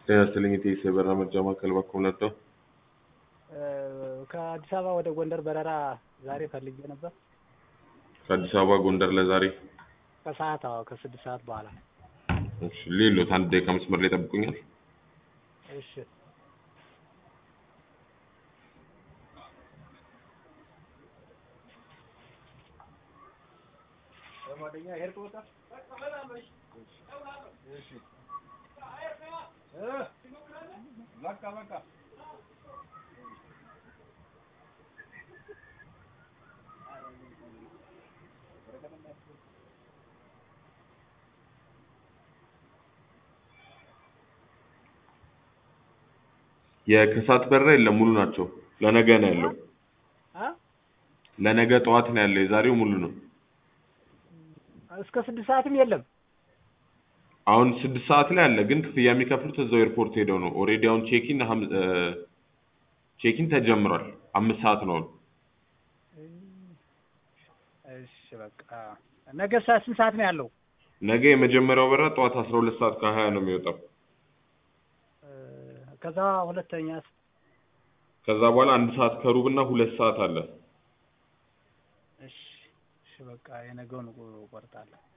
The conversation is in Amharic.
ጤና ይስጥልኝ የኢቲኤስ የበረራ መርጃ ማዕከል በኩል ነበር። ከአዲስ አበባ ወደ ጎንደር በረራ ዛሬ ፈልጌ ነበር። ከአዲስ አበባ ጎንደር ለዛሬ ከሰዓት አዎ፣ ከስድስት ሰዓት በኋላ። እሺ፣ ሌሎት አንድ ደቂቃ መስመር ላይ ጠብቁኛል። እሺ የከሰዓት በረራ የለም፣ ሙሉ ናቸው። ለነገ ነው ያለው። አ ለነገ ጠዋት ነው ያለው። የዛሬው ሙሉ ነው። እስከ ስድስት ሰዓትም የለም። አሁን ስድስት ሰዓት ላይ አለ፣ ግን ክፍያ የሚከፍሉት እዛው ኤርፖርት ሄደው ነው። ኦልሬዲ አሁን ቼኪን ቼኪን ተጀምሯል። አምስት ሰዓት ነው አሁን። እሺ በቃ ነገ ሰዓት ስንት ሰዓት ነው ያለው? ነገ የመጀመሪያው በረራ ጠዋት አስራ ሁለት ሰዓት ከሀያ ነው የሚወጣው። ከዛ ሁለተኛ ከዛ በኋላ አንድ ሰዓት ከሩብ እና ሁለት ሰዓት አለ። እሺ እሺ በቃ የነገውን እቆርጣለሁ።